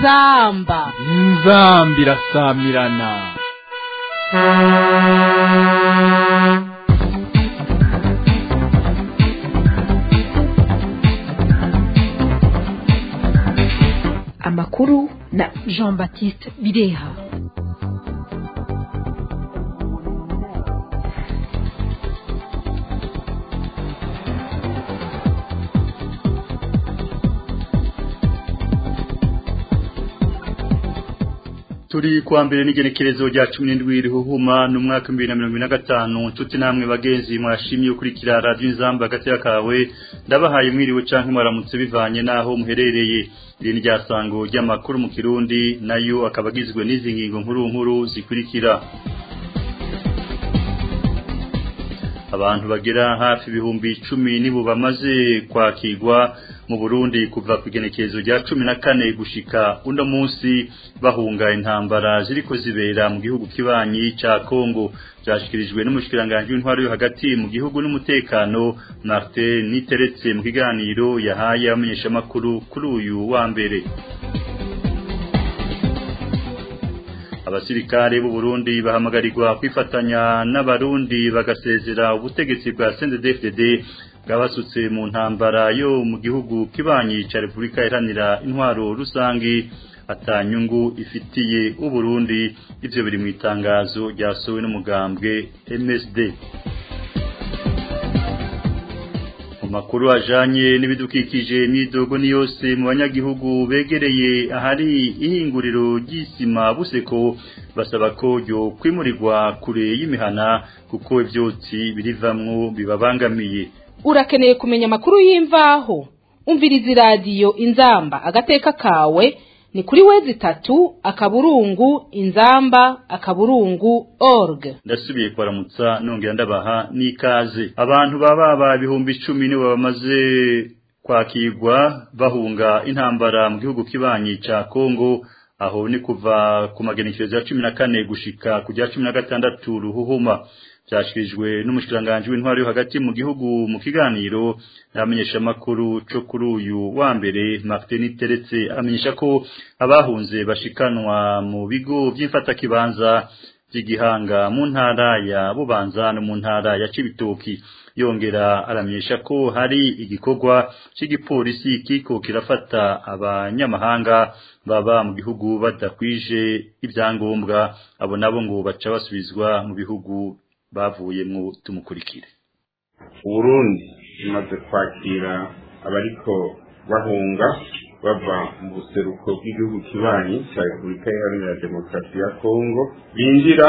inzamba inzamba irasamirana amakuru na jean baptiste bireha turi kuwa mbere n'igenekerezo rya cumi n'indwi rihuhuma n'umwaka w'ibihumbi na mirongo ine na gatanu nshuti namwe bagenzi mwashimye ukurikira radiyo inzamba agatera kawe ndabahaye mwiriwe canke mwaramutse bivanye n'aho muherereye iri ni ryasango ry'amakuru mu kirundi nayo akaba agizwe n'izi ngingo nkuru nkuru zikurikira abantu bagera hafi ibihumbi icumi nibo bamaze kwakirwa mu Burundi kuva ku igenekerezo rya cumi na kane gushika uno munsi bahunga intambara ziriko zibera mu gihugu kibanyi ca Kongo byashikirijwe n'umushikiranganje w'intwaro yo hagati mu gihugu n'umutekano Martin Niteretse mu kiganiro yahaye abamenyesha makuru kuri uyu wa mbere abasirikare b'u Burundi bahamagarirwa kwifatanya n'abarundi bagasezera ubutegetsi bwa CNDD-FDD bwabasutse mu ntambara yo mu gihugu kibanyi ca Republika Iharanira Intwaro Rusangi atanyungu ifitiye u Burundi ivyo biri mu itangazo ryasowe n'umugambwe MSD makuru ajanye n'ibidukikije imyidogo ni yose mu banyagihugu begereye ahari ihinguriro ry'isima buseko basaba ko ryo kwimurirwa kure y'imihana kuko ivyotsi birivamwo bibabangamiye urakeneye kumenya amakuru y'imvaho umviriza iradiyo inzamba agateka kawe ni kuri wezi tatu akaburungu inzamba akaburungu org ndasubiye kwaramutsa nongera ndabaha n'ikaze abantu baba ibihumbi icumi nibo bamaze kwakirwa bahunga intambara mu gihugu kibanyi ca Kongo aho ni kuva ku magenekerezo ya cumi na kane gushika kujya cumi na gatandatu ruhuhuma byashikirijwe n'umushikiranganje w'intwaro yo hagati mu gihugu mu kiganiro yamenyesha makuru cyo kuri uyu wa mbere Martin Teretse amenyesha ko abahunze bashikanwa mu bigo by'imfata kibanza by'igihanga mu ntara ya Bubanza no mu ntara ya Cibitoki yongera aramenyesha ko hari igikorwa cy'igipolisi kiko kirafata abanyamahanga baba mu gihugu badakwije ibyangombwa abo nabo ngo baca basubizwa mu bihugu bavuyemwo tumukurikire uburundi imaze kwakira abariko bahunga bava mu buseruko bw'igihugu kibanyi cya repubulika iharanira demokarasi ya kongo binjira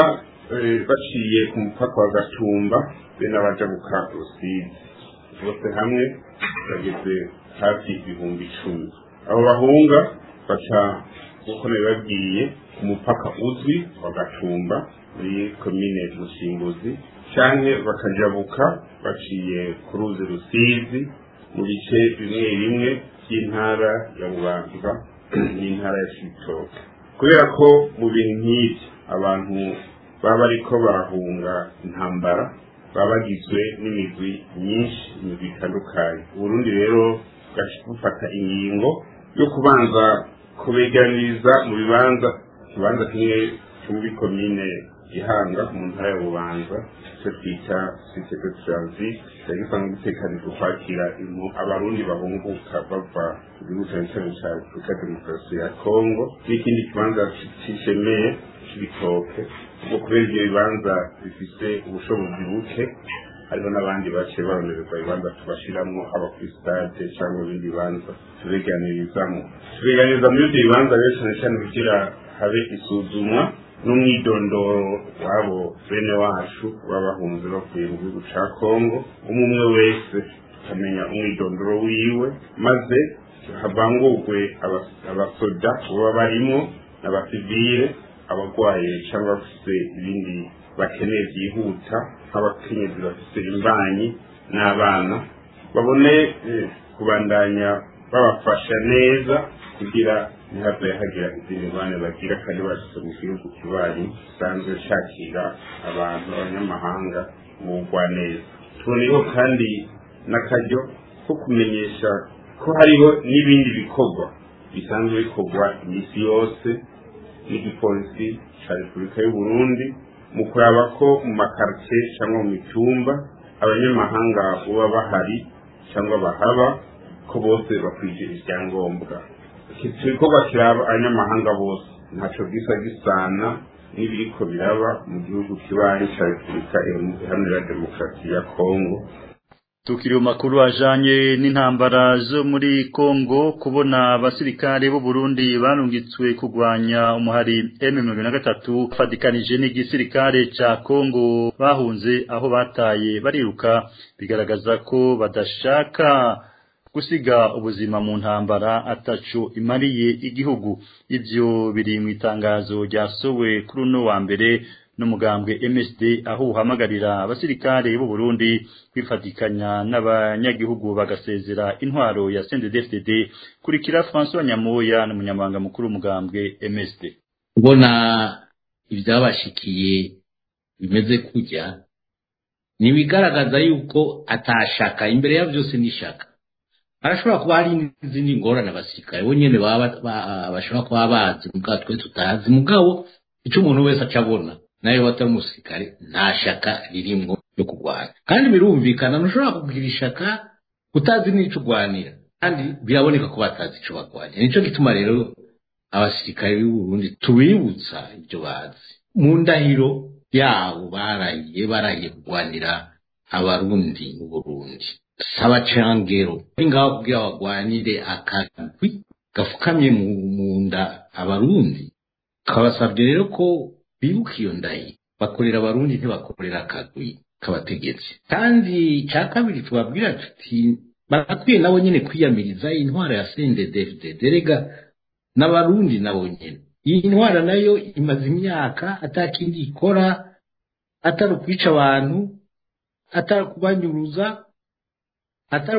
baciye ku mupaka wa gatumba be n'abaja guka rusizi bose hamwe bageze hafi ibihumbi icumi abo bahunga baca nk'uko nabibabwiye ku mupaka uzwi wa gatumba muri komine musimbuzi canke bakajabuka baciye ku ruzi rusizi mu bice bimwe bimwe by'intara ya bubanza n'intara ya cibitoke kubera ko mu bintu nk'ivyo abantu baba bariko barahunga intambara baba bagizwe n'imigwi myinshi imigwi itandukanye uburundi rero bufata ingingo yo kubanza kubeganiriza mu bibanza ikibanza kimwe cyo muri komine gihanga mu ntara ya bubanza icyo twita site de transit cyari gisanzwe gitekanijwe kwakira abarundi bahunguka bava mu gihugu cyane cyane cya afurika demokarasi ya kongo n'ikindi kibanza cishemeye c'ibitoke ubwo kubera ivyo bibanza bifise ubushobozi buke hariho n'abandi baciye baronererwa ibibanza tubashiramwo haba kuri stade cyangwa ibindi bibanza tubeganirizamwo tubeganiriza muri ivyo bibanza rero cyane cyane kugira habe isuzumwa n'umwidondoro wabo bene wacu baba bahunze bavuye mu gihugu ca kongo umwe umwe wese akamenya umwidondoro wiwe maze havangurwe abasoda baba barimwo n'abasivile abagwaye cyangwa bafise ibindi bakeneye byihuta nk'abakenyezi bafise imbanyi n'abana babone kubandanya babafasha neza kugira ntihave hagira izindi ngorane bagira kandi bashyize mu gihugu kibanyi gisanzwe cyakira abantu abanyamahanga mu neza tuboneyeho kandi n'akaryo ko kumenyesha ko hariho n'ibindi bikorwa bisanzwe bikorwa iminsi yose n'igipolisi cya repubulika y'u Burundi mu kuraba ko mu makaritsiye cyangwa mu mitumba abanyamahanga baba bahari cyangwa bahaba ko bose bakwije ibyangombwa iki gikorwa kiraba abanyamahanga bose ntacyo gisa gisana n'ibiriko biraba mu gihugu kibanyi cya repubulika iharanira demokarasi ya kongo tukiri mu makuru ajanye n'intambara zo muri Kongo kubona abasirikare b'u Burundi barungitswe kugwanya umuhari M23 fadikanije n'igisirikare ca Kongo bahunze aho bataye bariruka bigaragaza ko badashaka gusiga ubuzima mu ntambara atacu imariye igihugu ivyo biri mu itangazo ryasowe kuri uno wa mbere n'umugambwe MSD aho uhamagarira abasirikare b'u Burundi kwifatikanya n'abanyagihugu bagasezera intwaro ya CNDD-FDD kurikira François Nyamoya n'umunyamabanga mukuru w'umugambwe MSD kubona ibyabashikiye bimeze kujya ntibigaragaza yuko atashaka imbere ya byose n'ishaka harashobora kuba hari n'izindi ngorane abasirikare bo nyine bashobora kuba bazi mugabo twe tutazi mugabo icyo umuntu wese aca abona nawe watari umusirikare nta shaka ririmwo ryo kurwana kandi birumvikana ntushobora kugira ishaka utazi n'icyo urwanira kandi biraboneka ko batazi icyo barwanira nicyo gituma rero abasirikare b'u Burundi tubibutsa ibyo bazi mu ndahiro yabo barahiye barahiye kurwanira abarundi mu Burundi saba cangero ngaho kugira bagwanire akagwi gafukamye mu nda abarundi kabasabye rero ko bibuka iyo ndayi bakorera abarundi ntibakorera akagwi k'abategetsi kandi cya kabiri tubabwira tuti barakwiye nabo nyine kwiyamiriza intwara ya CNDD-FDD rega n'abarundi nabo nyine iyi ntwara nayo imaze imyaka atakindi ikora atari ukwica abantu atari kubanyuruza atari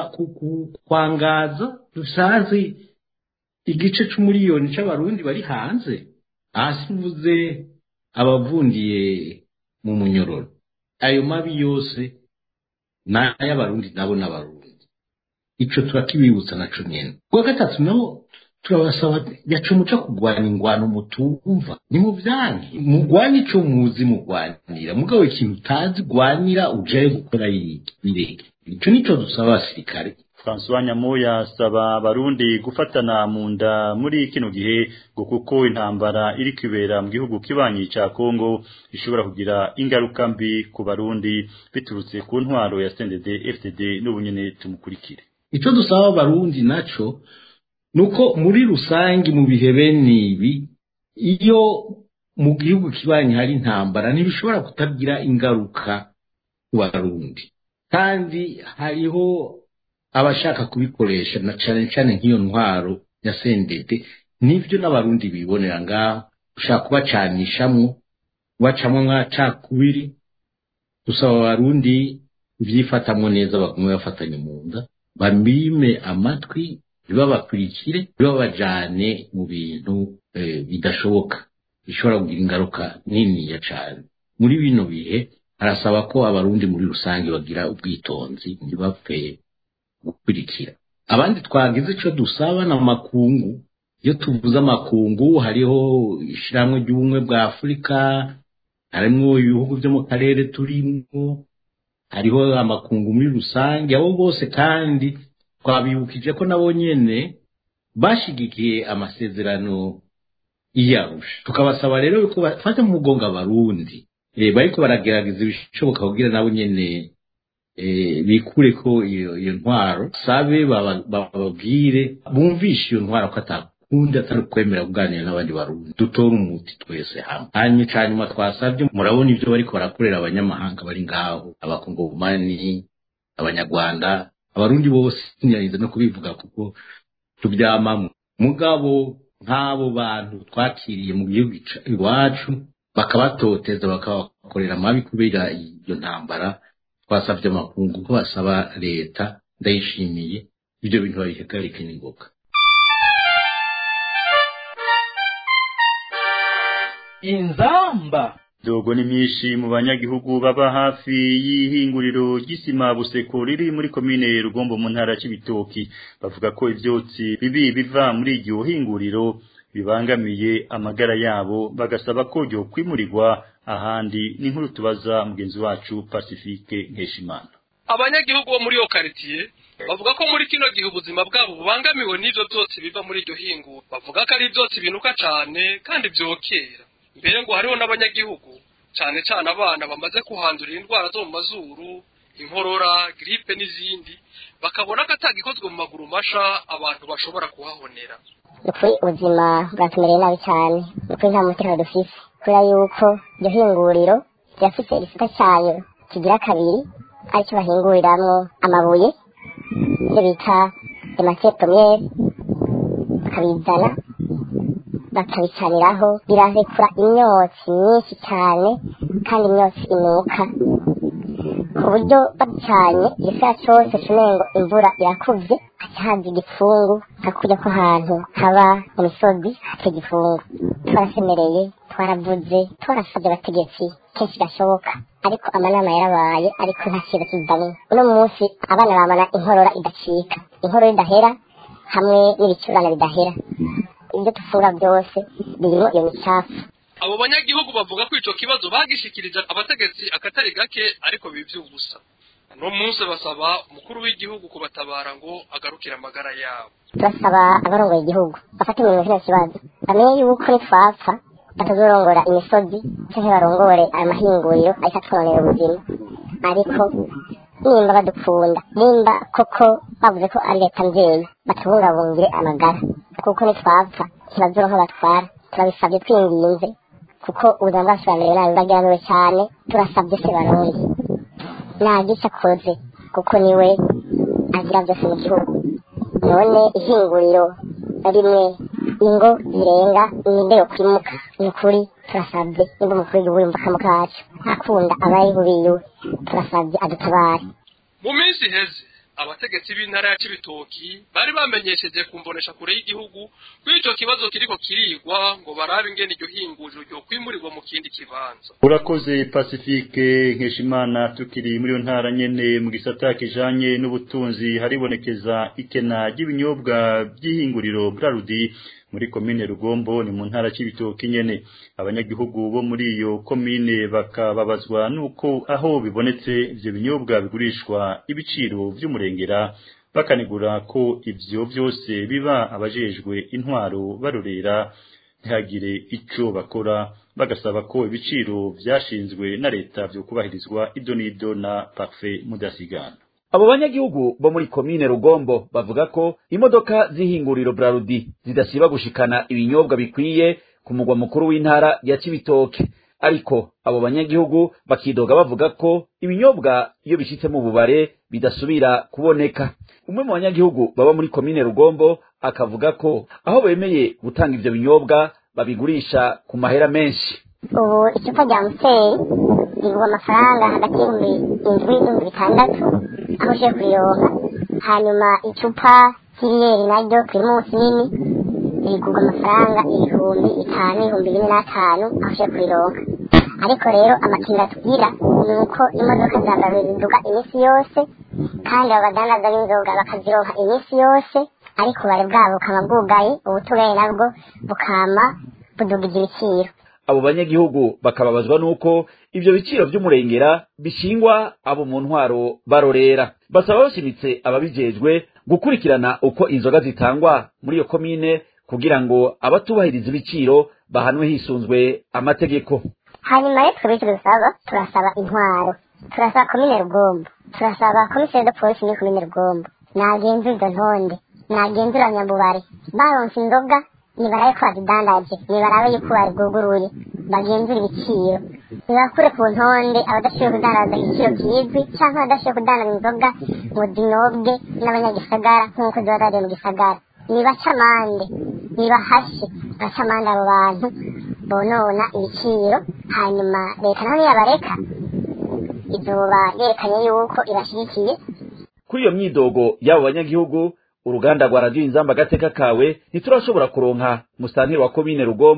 kwangaza dusazi igice c'umuriyoni c'abarundi bari hanze hasi mvuze abavundiye mu munyororo ayo mabi yose ni ay'abarundi nabo n'abarundi ico turakibibutsa naco nyene kuwa gatatu naho turabasaba yaca umuca kurwanya ingwano mutumva ni mu vyanke mugwanye ico muzi mugwanira mugabo ikintu utazi gwanira ujaye gukora bireke ico nico dusaba abasirikare François Nyamoya asaba abarundi gufatana mu nda muri kino gihe ngo kuko intambara iri kwibera mu gihugu kibanyi ca Kongo ishobora kugira ingaruka mbi ku barundi biturutse ku ntwaro ya CNDD FDD n'ubunyene tumukurikire ico dusaba abarundi naco nuko muri rusangi mu bihe bene ibi iyo mu gihugu kibanyi hari intambara ntibishobora kutagira ingaruka ku barundi kandi hariho abashaka kubikoresha na cane cane nk'iyo ntwaro ya sendete nivyo n'abarundi bibonera ngaho ushaka kubacanishamwo kubacamwo mwacakubiri dusaba abarundi ivyifatamwo neza bagume bafatanye mu nda bamime amatwi ntibabakurikire ntibabajane mu bintu bidashoboka bishobora kugira ingaruka niniya cane muri bino bihe arasaba ko abarundi muri rusange bagira ubwitonzi ntibapfe gukurikira abandi twagize icyo dusaba na makungu iyo tuvuze amakungu hariho ishyirahamwe ry'ubumwe bwa afurika harimo ibihugu byo mu karere turimo hariho amakungu muri rusange abo bose kandi twabibukije ko nabo nyene bashigikiye amasezerano iyarusha tukabasaba rero yuko bafata mu mugongo abarundi bariko baragerageza ibishoboka kugira nabo nyene bikure ko iyo ntwaro sabe bababwire bumvishe iyo ntwaro ko atakundi atari ukwemera kuganira n'abandi barundi dutore umuti twese hamwe hanyuma ca nyuma twasabye murabona ibyo bariko barakorera abanyamahanga bari ngaho abakongomani abanyarwanda abarundi bose nyarinze no kubivuga kuko tubyamamwe mugabo nk'abo bantu twakiriye mu gihugu iwacu bakabatoteza bakabakorera amabi kubera iyo ntambara twasabye amakungu ko basaba leta ndayishimiye ibyo bintu babihagarike n'ingoga inzamba dogo ni myinshi mu banyagihugu baba hafi y'ihinguriro ry'isima buseko riri muri komine rugombo mu ntara y'ibitoki bavuga ko ivyotsi bibi biva muri iryo hinguriro bibangamiye amagara yabo bagasaba ko ryo kwimurirwa ahandi n'inkuru tubaza mugenzi wacu Pacifique Nkeshimana abanyagihugu bo muri iyo karitiye bavuga ko muri kino gihe ubuzima bwabo bubangamiwe n'ivyo byose biva muri iryo hingura bavuga ko ari ivyotsi binuka cane kandi vyokera mbere ngo hariho n'abanyagihugu cane cane abana bamaze kuhandurira indwara zo mu mazuru inkorora gripe n'izindi bakabona ko atagikozwe mu maguru masha abantu bashobora kuhahonera ukuri ubuzima bwatumereye nabi cyane ukuri nta mutekano dufise kubera yuko iryo hinguriro ryafise igisata cayo kigira kabiri aricyo bahinguriramwo amabuye ibyo bita ematiye pomiyere bakabizana bakabicaniraho birarekura imyotsi myinshi cyane kandi imyotsi inuka ku buryo babicanye igisaya cyose cumengo imvura irakuvye haca haza igipfungu nka kurya ko ahantu haba mu misozi hateye igipfungu twarasemereye twaravuze twarasabye abategetsi kenshi gashoboka ariko amanama yarabaye ariko nta kintu kizanye uno munsi abana bamana inkorora idacika inkorora idahera hamwe n'ibicurane bidahera ibyo dufura byose birimo iyo micafu abo banyagihugu bavuga ko ico kibazo bagishikirije abategetsi akatari gake ariko bivye ubusa no munsi basaba umukuru w'igihugu kubatabara ngo agarukire amagara yabo turasaba abarongoye igihugu bafate mu kino kibazo bamenye yuko nitwapfa batazorongora imisozi canke barongore amahinguriro ariko atwononera ubuzima ariko nimba badukunda nimba koko bavuze ko ari leta mvyeyi batubungabungire amagara kuko nitwapfa ntibazoronka batwara turabisabye twinginze kuko ubuzima bwacu bwamerewe nabi bwageramiwe cyane turasabye se barundi nagice akoze kuko niwe agira byose mu gihugu none ihinguriro rimwe ingo zirenga ninde yo kwimuka ni ukuri turasabye nimba umukuru w'igihugu yumva akamu kacu akunda abari bubiwe turasabye adutabare mu minsi iheze abategetsi b'intara ya Cibitoki bari bamenyesheje kumbonesha kure y'igihugu ko ico kibazo kiriko kirigwa ngo barabe ingene iryo hinguriro ryo kwimurirwa mu kindi kibanza urakoze Pacifique Nkeshimana tukiri muri yo ntara nyene mu gisata kijanye n'ubutunzi haribonekeza ikena ry'ibinyobwa by'ihinguriro Brarudi muri komine Rugombo ni mu ntara c'ibitoki nyene abanyagihugu bo muri iyo komine bakababazwa nuko aho bibonetse ivyo binyobwa bigurishwa ibiciro vy'umurengera bakanigura ko ivyo vyose biba abajejwe intwaro barorera ntihagire ico bakora bagasaba ko ibiciro vyashinzwe na leta vyo kubahirizwa idonido na parfait mudasigana abo banyagihugu bo muri komine rugombo bavuga ko imodoka z'ihinguriro brarudi zidasiba gushikana ibinyobwa bikwiye ku mugwa mukuru w'intara ya cibitoke ariko abo banyagihugu bakidoga bavuga ko ibinyobwa iyo bishitse mu bubare bidasubira kuboneka umwe mu banyagihugu baba muri komine rugombo akavuga ko aho bemeye gutanga ivyo binyobwa babigurisha ku mahera menshi ubu icupa rya museri rigura amafaranga hagati y'ibihumbi indwi n'ibihumbi bitandatu aho ushobora kurironka hanyuma icupa ry'iriyeri naryo pirimusi nini rigurwa amafaranga ibihumbi bitanu ibihumbi bine n'atanu aho ushobora kurironka ariko rero amakinga tugira ni uko imodoka za mbere ziduga iminsi yose kandi abo badandaza b'inzoga bakazironka iminsi yose ariko ubare bwabo bukaba bwugaye ubutugaye nabwo bukama budugije ibiciro abo banyagihugu bakababazwa nuko ivyo biciro vy'umurengera bishingwa abo mu ntwaro barorera basaba bashimitse ababijejwe gukurikirana uko inzoga zitangwa muri iyo komine kugira ngo abatubahiriza ibiciro bahanwe hisunzwe amategeko hanyuma rero twebwe icyo dusaba turasaba intwaro turasaba komine rugombo turasaba komiseri de polisi muri komine rugombo nagenzura izo ntonde nagenzura nyambubare baronse inzoga nibarabe ko bazidandaje nibarabe yuko babiguguruye bagenzura ibiciro nibakure ku ntonde abadashoboye kudandaza igiciro kizwi cyangwa abadashoboye kudandaza inzoga ngo zinobwe n'abanyagisagara nk'uko ziba zariye mu gisagara nibaca amande nibahashe baca amande abo bantu bonona ibiciro hanyuma leta naho niyabareka izuba yerekanye yuko ibashyigikiye kuri iyo myidogo y'abo banyagihugu uruganda rwa radiyo inzamba agateka kawe ntiturashobora kuronka musantiri wa komine rugombo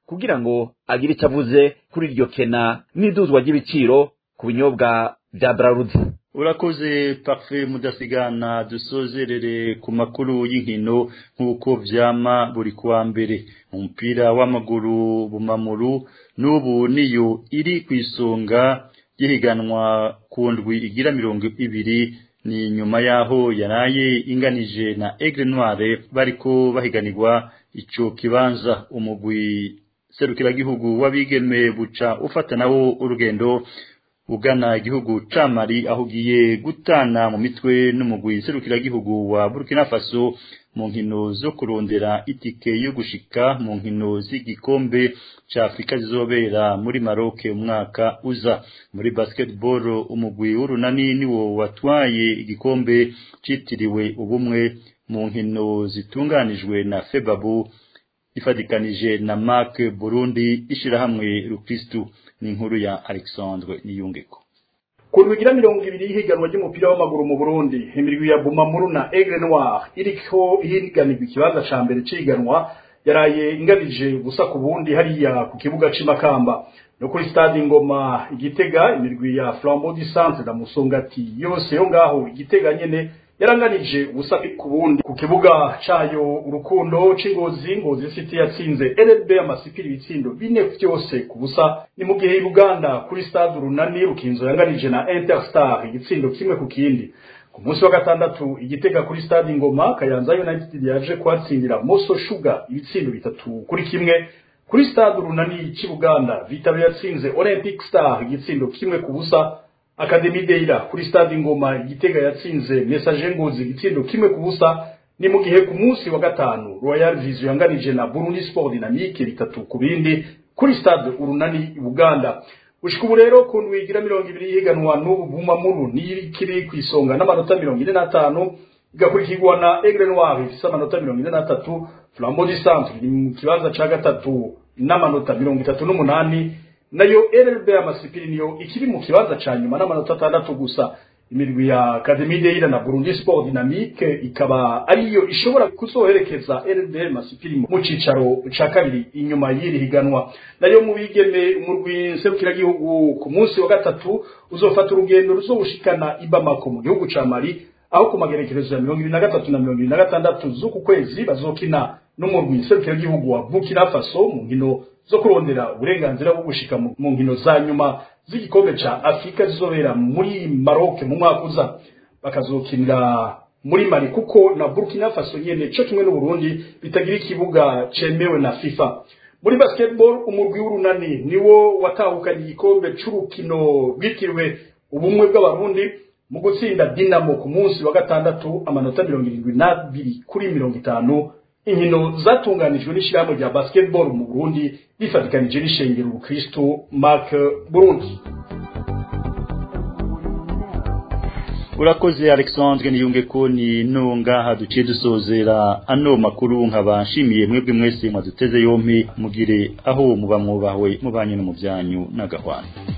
kugira ngo agire icyo avuze kuri iryo kena n'iduzwa ry'ibiciro ku binyobwa bya Brarudi urakoze parfait mudasigana dusozerere ku makuru y'inkino nk'uko vyama buri kuwa mbere umupira w'amaguru bumamuru n'ubu niyo iri ku isonga y'ihiganwa ku ndwi igira mirongo ibiri ni nyuma yaho yaraye inganije na Aigle Noire bariko bahiganirwa ico kibanza umugwi serukiragihugu w'abigeme buca ufata nawo urugendo ugana igihugu ca Mali aho ugiye gutana mu mitwe n'umugwi serukiragihugu wa Burkina Faso mu nkino zo kurondera itike yo gushika mu nkino z'igikombe ca Afrika zizobera muri Maroc umwaka uza muri basketball umugwi w'urunani niwo watwaye igikombe citiriwe ubumwe mu nkino zitunganijwe na Febabu ifadikanije na Mark Burundi ishirahamwe Rukristu ni inkuru ya Alexandre Niyungeko ku rwigira mirongo ibiri y'ihiganwa ry'umupira w'amaguru mu Burundi imirwi ya Bumamuru na Aigle Noir iriko ihiganirwa ikibanza ca mbere c'ihiganwa yaraye inganije gusa ku bundi hariya ku kibuga c'imakamba no kuri stade Ngoma igitega imirwi ya Flambeau du Centre na Musongati yose yo ngaho igitega nyene yaranganije ubusa ku bundi ku kibuga cayo urukundo c'ingozi ngozi city yatsinze LB amasipiri ibitsindo bine vyose ku busa ni mu gihe Uganda kuri stade runani rukinzo yanganije na Interstar igitsindo kimwe ku kindi ku munsi wa gatandatu igitega kuri stade Ngoma Kayanza United yaje kwatsindira Moso Sugar ibitsindo bitatu kuri kimwe kuri stade runani c'Uganda Vitalo yatsinze Olympic Star igitsindo kimwe ku busa Academy Deira kuri stade Ngoma igitega yatsinze Message Ngozi igitsindo kimwe ku busa ni mu gihe ku munsi wa gatanu Royal Vision yanganije na Burundi Sport Dynamique bitatu ku bindi kuri stade Urunani Uganda ushika ubu rero ku ndwigira mirongo ibiri yiganwa n'ubu bumamuru n'ikiri ku isonga n'amanota mirongo ine n'atanu igakurikirwa na Aigle Noir ifise amanota mirongo ine n'atatu Flambeau du Centre iri mu kibanza ca gatatu n'amanota mirongo itatu n'umunani nayo RLB amasipiri niyo ikiri mu kibanza ca nyuma n'amanota atandatu gusa imirwi ya Academy Deira na Burundi Sport Dynamique ikaba ariyo ishobora kuzoherekeza RLB masipiri mu cicaro ca kabiri inyuma y'iri higanwa nayo mu bigeme umurwi serukiragihugu ku munsi wa gatatu uzofata urugendo ruzobushikana i Bamako mu gihugu ca Mali aho ku magerekerezo ya mirongo ibiri na gatatu na mirongo ibiri na gatandatu z'uku kwezi bazokina n'umurwi serukiragihugu wa Burkina Faso mu nkino zo kurondera uburenganzira bwo gushika mu nkino za nyuma z'igikombe ca Afrika zizobera muri Maroc mu mwaka uza bakazokinira muri Mali kuko na Burkina Faso nyene cyo kimwe n'u Burundi bitagira ikibuga cemewe na FIFA muri basketball umurwi w'urunani niwo watahukanye igikombe c'urukino rwitiriwe ubumwe bw'abarundi mu gutsinda Dinamo ku munsi wa gatandatu amanota mirongo irindwi n'abiri kuri mirongo itanu inkino zatunganijwe n'ishyirahamwe rya basketball mu Burundi rifatikanije n'ishengero Kristo Mark Burundi urakoze Alexandre niyunge ko ni nonga duciye dusozera ano makuru nkabashimiye mwebwe mwese mwaduteze yompi mugire aho muba mwubahwe mubanye no mu byanyu n'agahwana